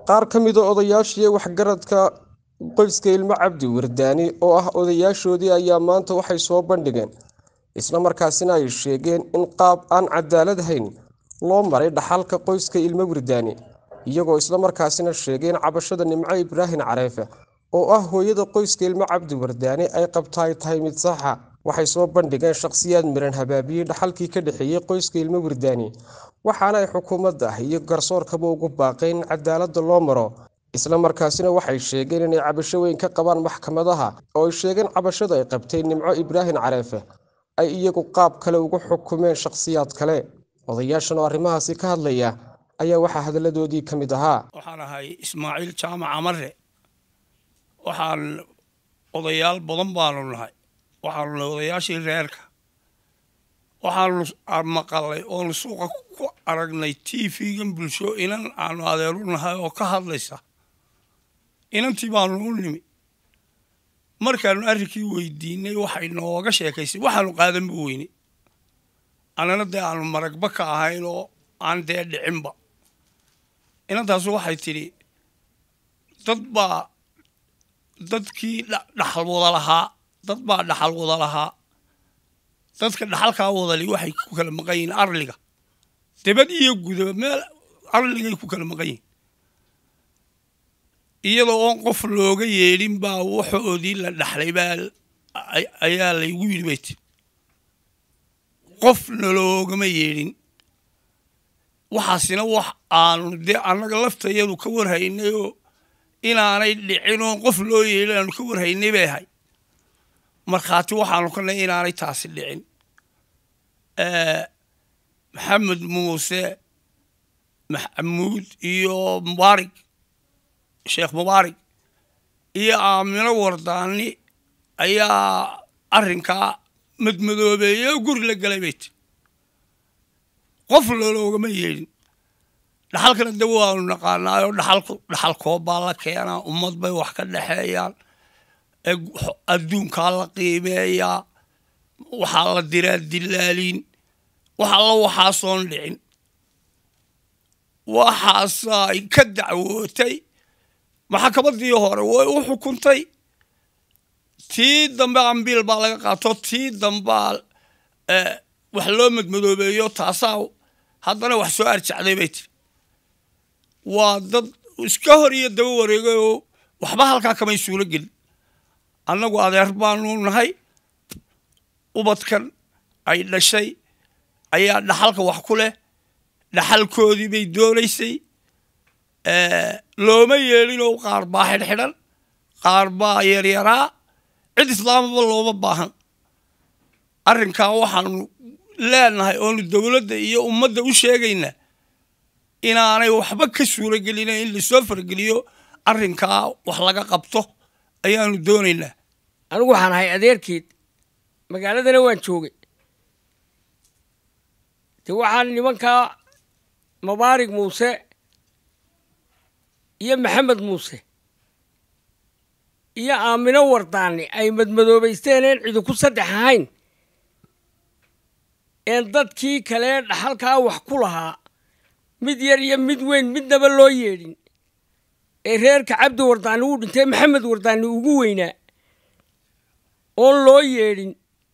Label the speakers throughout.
Speaker 1: qaar ka mida odayaashii waxgaradka qoyska ilmo cabdi wardaani oo ah odayaashoodii ayaa maanta waxay soo bandhigeen isla markaasina ay sheegeen in qaab aan cadaalad hayn loo maray dhaxalka qoyska ilmo wardaani iyagoo isla markaasina sheegeen cabashada nimco ibraahin careefe oo ah hooyada qoyska ilmo cabdi wardaani ay qabta ay tahay mid saxa waxay soo bandhigeen shakhsiyaad miran habaabiyey dhaxalkii ka dhexeeyey qoyska ilmo wardaani waxaana ay xukuumadda iyo garsoorkaba ugu baaqeen in cadaaladda loo maro isla markaasina waxay sheegeen inay cabasho weyn ka qabaan maxkamadaha oo ay sheegeen cabashada ay qabtay nimco ibraahin careefe ay iyagu qaab kale ugu xukumeen shakhsiyaad kale odayaashan oo arrimahaasi ka hadlaya ayaa waxaa hadalladoodii ka mid ahaa
Speaker 2: waxaan ahay ismaaciil jaamac amare waxaan odayaal badan baanu nahay waxaanu nahay odayaashii reerka waxaanu maqalay oonu suuqa ku aragnay t v-gan bulsho inan aanu adeeru nahay oo ka hadlaysa inantii baanu u nimi markaanu arrinkii weydiinay waxay nooga sheekaysay waxaanu qaadanba weyne annana dee aanu maragba ka ahayn oo aan dee dhicinba inantaasu waxay tidhi dad baa dadkii dhaxal wada lahaa dad baa dhaxal wada lahaa dadka dhaxalkaa wadali waxay ku kala maqan yihiin arliga debad iyo gudaba meel arligay ku kala maqan yihiin iyadoo oon qof looga yeedhin baa waxoodii la dhaxlay baa ayaa laygu yidhi bay ti qofna loogama yeedhin waxaasina wax aanu dee annaga laftayadu ka warhaynay oo inaanay dhicin oon qof loo yeedhin aanu ka warhaynay bay ahay markhaati waxaanu ka nahy inaanay taasi dhicin maxamed muuse maxamuud iyo mubaarig sheekh mubaarig iyo aamino wardaani ayaa arrinkaa madmadoobeeye oo guri la galay bay ti qof loloogama yeedhin dhaxalkana de waanu naqaanaayoo dhaxalku dhaxal koobbaa la keenaa ummad bay wax ka dhexeeyaan adduunkaa la qiimeeyaa waxaa la diraa dilaaliin wax alla waxaasoon dhicin waxaasay ka dacwootay maxkamaddii hore way u xukuntay tii dambe ambiil baa laga qaato tii dambaa wax loo madmadoobeeyo taasaa haddana wax soo arjacday bay tiri waa dad iska hor iyo daba wareegay oo waxba halkaa kamay suuro gelin annagu adeer baanu nahay ubadkan ay dhashay ayaa dhaxalka wax ku leh dhaxalkoodii bay doonaysay looma yeedhinoo qaar baa xidhxidhan qaar baa yaryaraa cid islaamaba looma baahan arrinkaa waxaanu leenahay oonu dowladda iyo ummadda u sheegaynaa inaanay waxba ka suuro gelina in lasoo fargeliyo arrinkaa wax laga qabto ayaanu doonaynaa
Speaker 3: anigu waxaan ahay adeerkeed magaaladana waan joogay de waxaan nimankaa mubaarig muuse iyo maxamed muuse iyo aamino wardaani ay madmadoobaysteen een cidi ku saddex ahayn een dadkii kale dhaxalkaa wax ku lahaa mid yar iyo mid weyn midnaba loo yeedhin ee reerka cabdi wardaani uu dhintay maxamed wardaani ugu weynaa oon loo yeedhin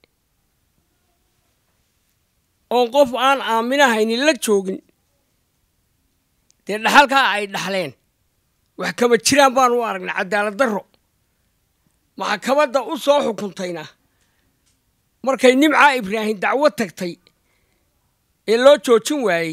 Speaker 3: oon qof aan aaminahaynin la joogin dee dhaxalkaa ay dhaxleen wax kama jiraan baanu u aragnay cadaalad darro maxkamadda u soo xukuntayna markay nimcaa ibraahim dacwo tagtay ee loo joojin waayey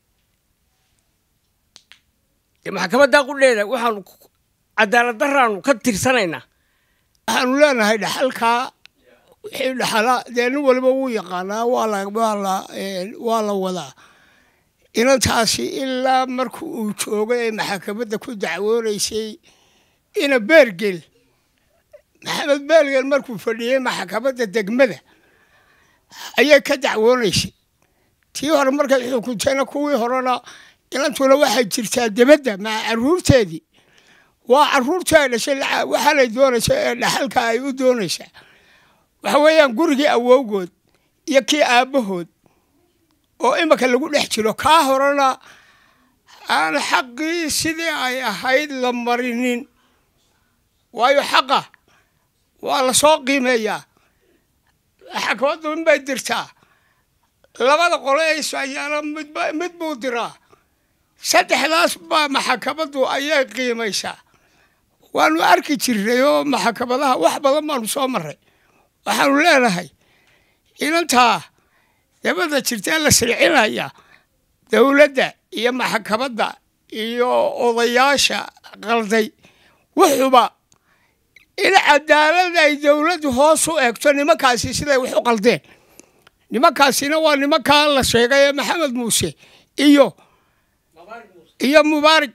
Speaker 3: dee maxkamaddaa qudheeda waxaanu cadaalad darraanu ka tirsanaynaa
Speaker 4: waxaanu leenahay dhaxalkaa wixii dhaxala dee nin waliba wuu yaqaanaa waa la waa la wadaa inantaasi ilaa marka uu joogo ee maxakamadda ku dacwoonaysay ina beergel maxamed beergel markuu fadhiyey maxkamadda degmada ayay ka dacwoonaysay tii hore markay xukuntayna kuwii horena inantuna waxay jirtaa debadda maca caruurteedii waa caruurtii ay dhashay waxaanay doonaysa ee dhaxalka ay u doonaysaa waxa weeyaan gurigii awowgood iyo kii aabbahood oo imika lagu dhex jiro kaa horena aan xaqii sidii ay ahayd la marinin waayo xaqa waa la soo qiimeeyaa maxkamaddu inbay dirtaa labada qole ee isayaana midba mid buu diraa saddexdaas baa maxkamaddu ayay qiimaysaa waanu arki jirnay oo maxkamadaha wax badan baanu soo marray waxaanu leenahay inantaa dabadda jirtaa la silcinaya dowladda iyo maxkamadda iyo odayaasha qalday wuxuba in cadaalad ay dowladdu hoos u eegto nimankaasi siday wax u qaldeen nimankaasina waa nimankaa la sheegay ee maxamed muuse iyo iyo mubaarig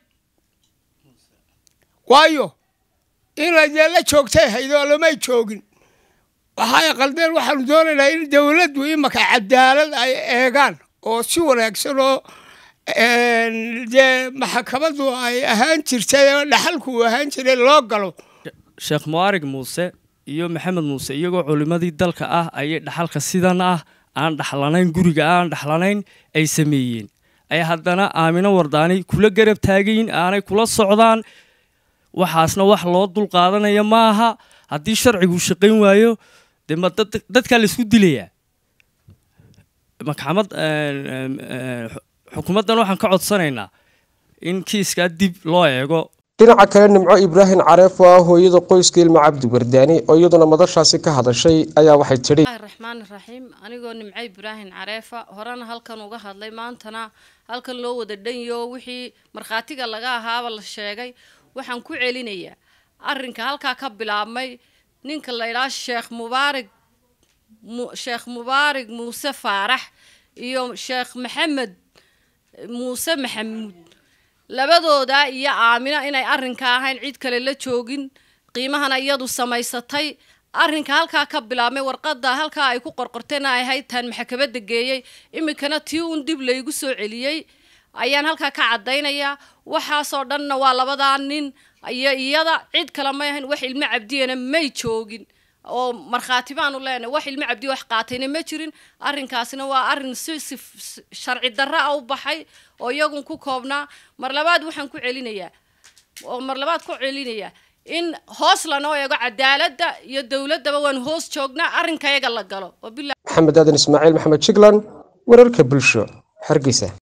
Speaker 4: waayo inay dee la joogtay haydoo lamay joogin waxay qaldeen waxaanu doonaynaa in dowladdu imaka cadaalad ay eegaan oo si wanaagsan oo dee maxkamaddu ay ahaan jirtay oo dhaxalku uu ahaan jiray loo galo
Speaker 5: sheekh mu'aarig muuse iyo maxamed muuse iyagoo culimmadii dalka ah ayay dhaxalka sidan ah aan dhaxlanayn guriga aan dhaxlanayn ay sameeyeen ay haddana aamino wardaani kula garab taagayin aanay kula socdaan waxaasna wax loo dul qaadanaya ma aha haddii sharcigu shaqayn waayo dee ma dadkaa la isku dilayaa maxkamad xukuumaddan waxaan ka codsanaynaa in kiiskaa dib loo eego
Speaker 1: dhinaca kale nimco ibraahim careef oo ah hooyada qoyska ilmo cabdi wardaani oo iyaduna madashaasi ka hadashay ayaa waxay tidhi
Speaker 6: raxmaan raxiim anigoo nimco ibraahim careefa horena halkan uga hadlay maantana halkan loo wada dhanyo wixii markhaatiga laga ahaaba la sheegay waxaan ku celinayaa arrinka halkaa ka bilaabmay ninka la ydhaha sheekh mubaarig sheekh mubaarig muuse faarax iyo sheekh maxamed muuse maxamuud labadooda iyo aamino inay arrinka ahayn cid kale la joogin qiimahana iyadu samaysatay arrinka halkaa ka bilaabmay warqadda halkaa ay ku qorqorteen ay ahayd taan maxkamadda geeyey iminkana tii uun dib laygu soo celiyey ayaan halkaa ka caddaynayaa waxaasoo dhanna waa labadaa nin iyo iyada cid kale may ahayn wax ilmo cabdiyana may joogin oo markhaati baanu leenahay wax ilmo cabdiya wax qaatayna ma jirin arrinkaasina waa arrin si si sharci darra a u baxay oo iyagun ku koobnaa mar labaad waxaan ku celinayaa oo mar labaad ku celinayaa in hoos lanoo eego cadaaladda iyo dowladdaba waan hoos joognaa arrinkayaga la galo
Speaker 1: maxamed aadan ismaaciil maxamed jiglan wararka bulsho hargeysa